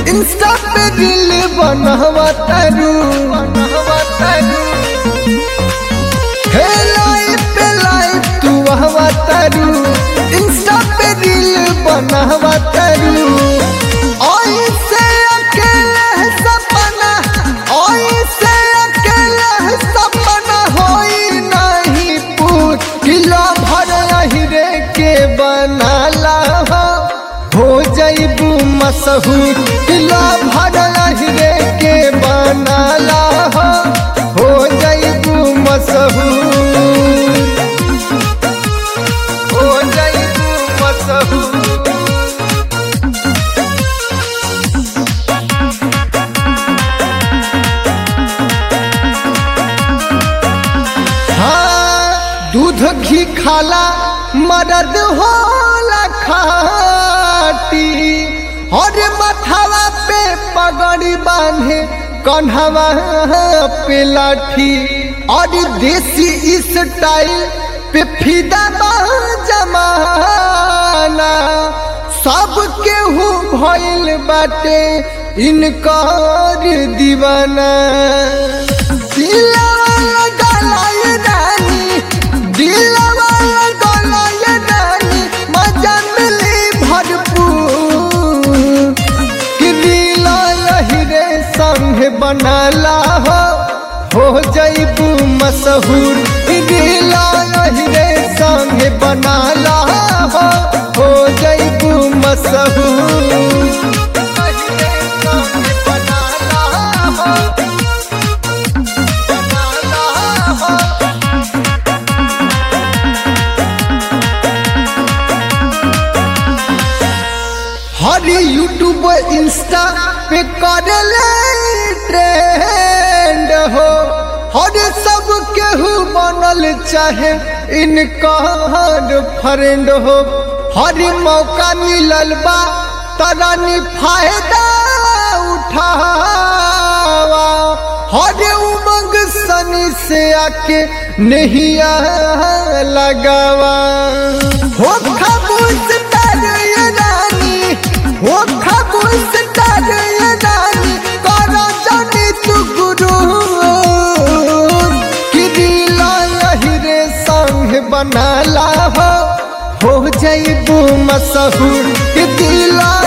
Insta पे दिल बनवा तारू बनवा तारू हे लाइफ पे लाइफ तू हवा तारू इंस्टा पे दिल बनवा तारू ओई से अकेले सपना ओई से अकेले सपना होई नहीं पूत किलो भर हीरे के बनाला हो हो जैबू मशहूर किलो भर हीरे के बनाला हो हो जैबू मशहूर हो जैबू मशहूर हाँ दूध घी खाला मदद होला खाटी और मथावा पे पगड़ी बांधे कन्हवा पे लाठी और देसी स्टाइल पे फिदा बा जमाना सब केहू भइल बाटे इनकर दीवाना दिलवा लगाए रानी दिलवा लगाए रानी मजा मिली भरपूर कि दिल हीरे संग बनाला हो हो जैबू मशहूर कि दिल हीरे संग बनाला हो हो जैबू मशहूर हीरे संग बनाला हो हर यूट्यूब इंस्टा पे करले ट्रेंड हो हर सब केहू बनल चाहे इनकर फ्रेंड हो हर मौका मिलल बा तरानी फायदा उठावा हर उमंग सनी से आके नहीं लगावा हो खामोश तर ये रानी हो खामोश तर ये रानी करो जानी तू गुरु कि दिल हीरे संग बनाला हो हो जैबू मशहूर कि दिल